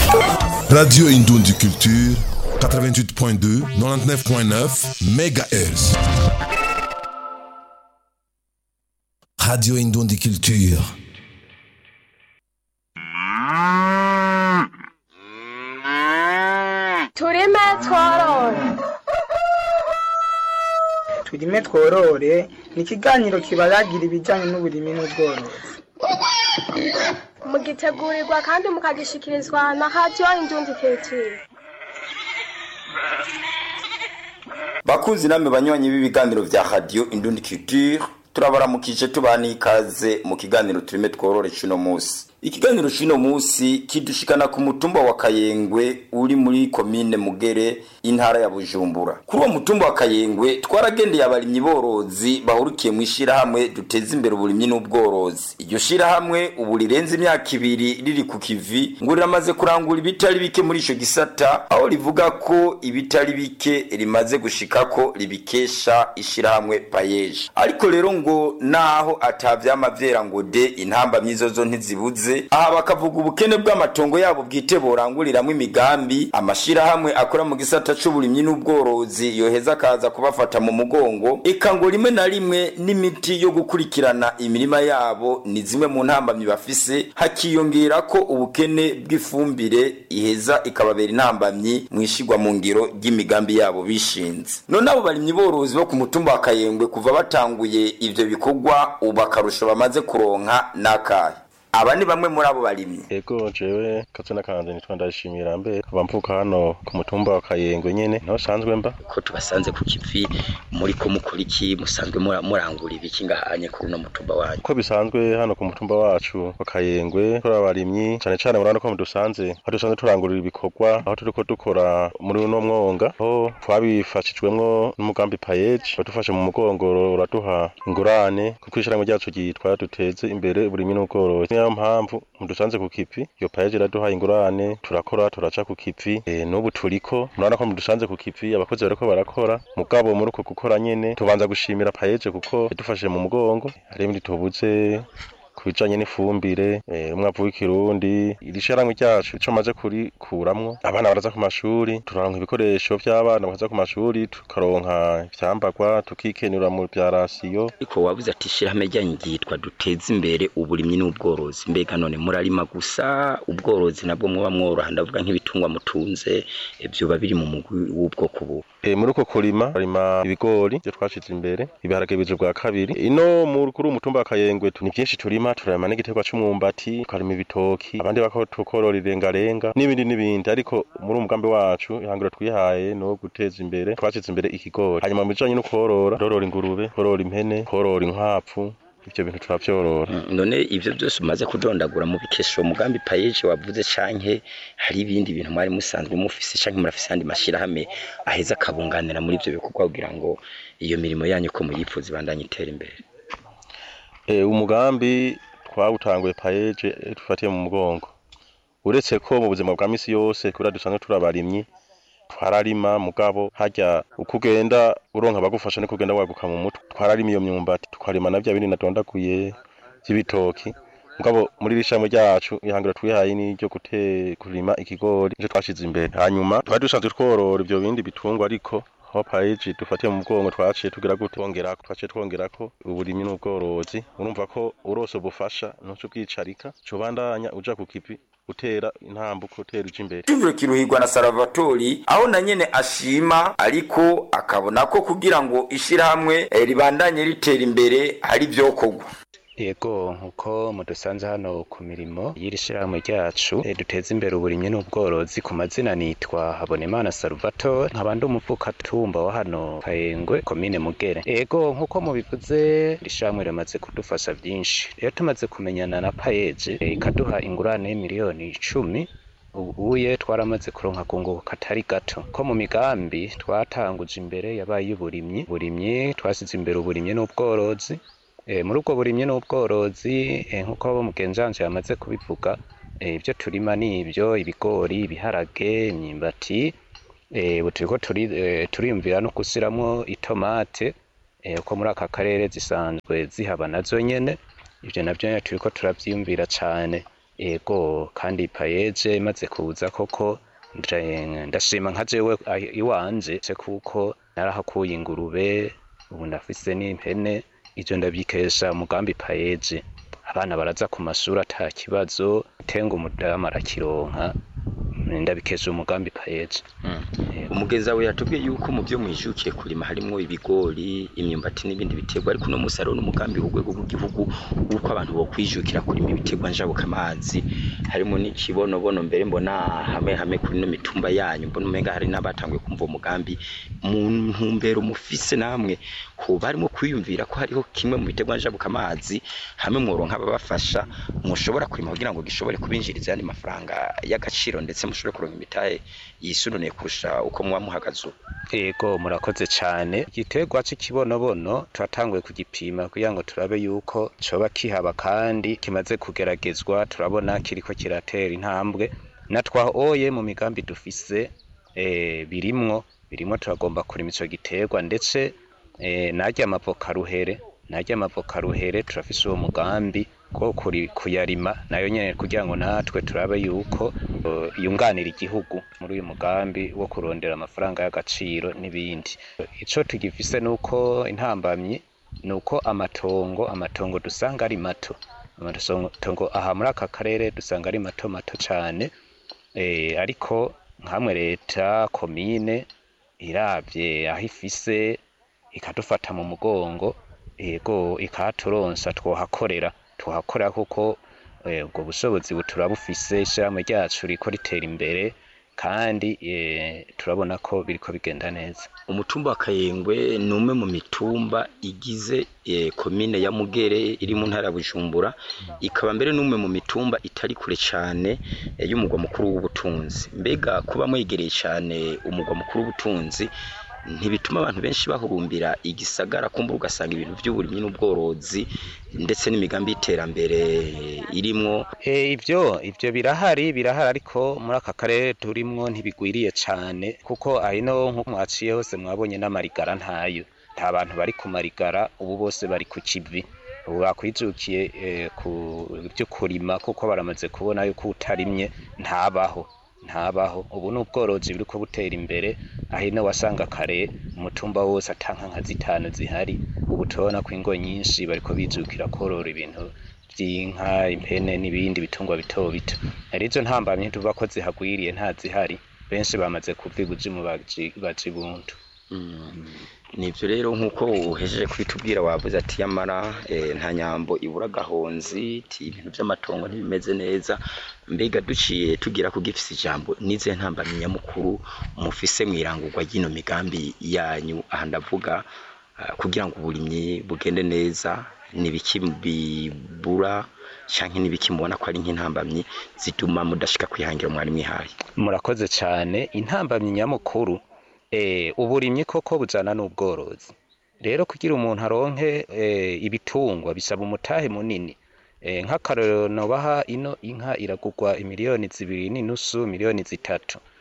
Radio Indondi Culture, 88.2, 99.9 MHz. Radio Indondi Culture. turime tworore turime tworore ni ikiganiro kibaragira ibijyanye n'uburimi n'ubworozi mugitegurirwa kandi mukagishikirizwa na radiyo indundi kiritire bakunzi namwe banywanyi b'ibiganiro vya radio indundi culture turabaramukije tubana ikaze mu kiganiro turime tworore cuno musi ikiganiro cuno musi kidushikana ku mutumba wa kayengwe uri muri komine mugere intara ya bujumbura kuri uwo mutumba wa kayengwe twaragendeye abarimyi borozi bahurikiye mu ishirahamwe duteza imbere uburimyi n'ubworozi iryo shirahamwe ubu rirenze imyaka ibiri riri ku kivi ngo riramaze kurangura ibitari bike muri ico gisata aho rivuga ko ibitari bike rimaze gushikako ribikesha ishirahamwe payeje ariko rero ngo naho atavyama vyera ngo de intamba myizozo ntizibuze aha bakavuga ubukene bw'amatongo yabo bwite boranguriramwo imigambi amashirahamwe akora mu gisata c'uburimyi n'ubworozi yoheza akaza kubafata mu mugongo eka ngo rimwe na rimwe n'imiti yo gukurikirana imirima yabo ni zimwe mu ntambamyi bafise hakiyongera ko ubukene bw'ifumbire iheza ikababera intambamyi mu ishigwa mu ngiro ry'imigambi yabo bishinze none abo barimyi borozi bo ku mutumba wa kayengwe kuva batanguye ivyo bikorwa ubu akarusho bamaze kuronka n'akahe aba ni bamwe muri abo barimyi Ego jewe kazina kanje nitwa ndashimira mbe kaba mvuka hano ku mutumba wa Kayengwe nyene naho sanzwe mba ko tubasanze ku kivi muri ko mukora iki musanzwe mura- murangura ibiki ngahanye kuri uno mutumba wanyu uko bisanzwe hano ku mutumba wacu wa Kayengwe turi abarimyi cane cane murabona ko mudusanze aho dusanzwe turangurira ibikorwa aho turiko dukora muri uno mwonga aho twabifashijwemwo n'umugambi payeje badufashe mu mugongo uraduha ingurane kuko ishirahamwe ryacu ryitwa duteze imbere uburimyi n'ubworozi niyo mpamvu mudusanze ku kivi iyo payeje iraduha ingurane turakora turaca ku kivi e, n'ubu turiko murabona ko mudusanze ku kivi abakozi bariko barakora mugabo muri uko gukora nyene tubanza gushimira payeje kuko yadufashe mu mugongo hari ibindi tubuze kubijanye n'ifumbire eh, umwavu w'ikirundi iri shirahamwe ryacu ico maze kurikuramwo abana baraza ku mashuri turaronka ibikoresho vy'abana bakaza ku mashuri tukaronka ivyambagwa tukikenura mu vya rasiyo ariko wabuze ati ishirahamwe ryanyu ryitwa duteze imbere uburimyi n'ubworozi mbega none murarima gusa ubworozi nabwo muba mworoha ndavuga nk'ibitungwa mutunze eh, vyoba biri mu mugwi w'ubwoko bubu E, muri uko kurima barima ibigori byo twashize imbere ibiharage bije bwa kabiri ino mu kuri umutumba wa Kayengwe tu- ni byinshi turima turarima n'igiterwa c'umwumbati tukarima ibitoki abandi bako tukorora irengarenga n'ibindi n'ibindi ariko muri umugambi wacu ihangiro twihaye no guteza imbere twashize imbere ikigori hanyuma mu bijanye no korora korora ingurube korora impene korora inkwavu ivyo bintu turavyorora Mm, none ivyo byose umaze kudondagura mu bikesho umugambi payeje wavuze canke hari ibindi bintu mwari musanzwe mufise canke murafise andi mashirahamwe aheza akabunganira muri ivyo bikorwa kugira ngo iyo mirimo yanyu ko muyifuza ibandanye itera imbere e, umugambi twawutanguye payeje eh, dufatiye mu mugongo uretse ko mu buzima bwa misi yose kubera dusanzwe turi abarimyi twararima mugabo harya uko ugenda uronka abagufasha niko ugenda waguka mu mutwe twararima iyo myumbati tukarima na vya bindi nadondaguye vy'ibitoki mugabo muri rishamwe ryacu ihangiro twihaye ni ryo gute kurima ikigori nico twashize imbere hanyuma twari dusanzwe tworora ivyo bindi bitungwa ariko aho paeji dufatiye mu mugongo twaciye tugira gute twongerako twaciye twongerako uburimyi n'ubworozi urumva ko urose ubufasha ntuco bwicarika cobandanya uja ku kivi utera intambuko utera uja imbere Cyumviro kiruhirwa na Salvatori aho na nyene ashima ariko akabona ko kugira ngo ishirahamwe eh, ribandanye ritera imbere hari vyokorwa Yego nkuko mudusanze hano ku mirimo y'iri shirahamwe ryacu eh, duteza imbere uburimyi n'ubworozi ku mazina nitwa Habonimana Salvatore nkaba ndi umuvukatumba wa hano Kayengwe komine Mugere Yego nkuko mubivuze iri shirahamwe rimaze kudufasha vyinshi rero tumaze kumenyana na Payeje eh, ikaduha ingurane y'imiliyoni icumi ubuye twaramaze kuronka kunguka katari gato ko mu migambi twatanguje imbere yabaye y'uburimyi burimyi twasize imbere uburimyi n'ubworozi E, muri ubwo burimyi n'ubworozi e, nk'uko abo mugenzanje yamaze kubivuga e, ibyo turima ni ibyo ibigori ibiharage imyimbati e, ubu turiko turi, e, turiyumvira no gusiramwo itomate e, uko muri aka karere zisanzwe zihaba nazo nyene ivyo navyo nyene turiko turavyiyumvira cane ego kandi payeje imaze kuza koko nje- ndashima nka jewe ah, iwanje ce kuko narahakuye ingurube ubu ndafise n'impene ivyo ndabyikesha umugambi payeje abana baraza ku mashuri ata kibazo tenga umudamu arakironka ndabikesha umugambi payeje umugezi wawe yatubwiye yuko mu byo mwijukiye kurima harimo ibigori imyumbati n'ibindi biterwa ariko uno munsi hariho n'umugambi w'urwego rw'igihugu w'uko abantu bokwijukira kurima ibiterwa njabukamazi harimo n'ikibonobono mbere mbona hamwe hamwe kuri ino mitumba yanyu mbona umenga hari n'abatanguye kumva uwo mugambi mu ntumbero mufise namwe hoba harimo kwiyumvira ko hariho kimwe mu biterwa njabukamazi hamwe mworonka ababafasha mushobora kurima kugira ngo gishobore kubinjiriza ayandi mafaranga y'agaciro ndetse mushobore kuronka imitahe yisununiye kurusha uko muba muhagaze ubu Ego murakoze cyane igiterwa cy'ikibonobono turatanguye kugipima kugira ngo turabe yuko coba kihaba kandi kimaze kugeragezwa turabona kiriko kiratera intambwe na twahoye mu migambi dufise eh, birimwo birimwo turagomba kurima ico giterwa ndetse eh, narya amavoka ruhere narya amavoka ruhere turafise uwo mugambi ko kuri kuyarima nayo nyene kugira ngo natwe turabe yuko eh, yunganira igihugu muri uyu mugambi wo kurondera amafaranga y'agaciro n'ibindi ico tugifise nuko intambamyi nuko amatongo amatongo dusanga ari mato amatongo aha muri aka karere dusanga ari mato mato cane eh, ariko nkamwe leta komine iravye aho ifise ikadufata mu mugongo yego ikaturonsa twohakorera twohakorera kuko eh, ubwo bushobozi buturabufise ishirahamwe ryacu riko ritera imbere kandi eh, turabona ko biriko bigenda neza umutumba wa kayengwe ni umwe mu mitumba igize eh, komine ya mugere iri mu ntara ya bujumbura ikaba mbere n'umwe mu mitumba itari kure cyane eh, y'umugwa mukuru w'ubutunzi mbega kuba mwegereye cyane umugwa mukuru w'ubutunzi ntibituma abantu benshi bahurumbira igisagara kumbura ugasanga ibintu by'uburimyi n'ubworozi ndetse n'imigambi y'iterambere irimwo Eh, ivyo ivyo birahari birahari ariko muri aka karere turimwo ntibigwiriye cane kuko ahino nko mwaciye hose mwabonye n'amarigara ntayo nta bantu bari ku marigara ubu bose bari ku kivi ubu bakwijukiye eh, ku byo kurima kuko baramaze kubona yuko utarimye ntabaho ntabaho ubu ni ubworozi buriko butera imbere ahino wasanga kare umutumba wose atanka nka zitanu zihari ubu turabona ko ingo nyinshi bariko bijukira korora ibintu vy'inka impene n'ibindi bitungwa bito bito arizo ntambamye tuvuga ko zihagwiriye nta zihari benshi bamaze kuva ibuzimu baji baja ibuntu nivyo rero nk'uko uhejeje kubitubwira wavuze ati yamara eh, nta nyambo ibura gahonzi ti ibintu vy'amatongo ntibimeze neza mbega duciye tugira ku gifise ijambo nize ntambamye nyamukuru mufise mwirangurwa ry'ino migambi yanyu aha ndavuga ah, kugira ngo uburimyi bugende neza nibiki bibura canke nibiki mubona ko ari nk'intambamyi zituma mudashika kwihangira mwari mwihaye murakoze cane intambamyi nyamukuru eh, uburimyi koko bujana n'ubworozi rero kugira umuntu aronke eh, ibitungwa bisaba umutahe munini eh, nk'akarorero nobaha ino inka iragurwa imiliyoni zibiri n'inusu miliyoni zitatu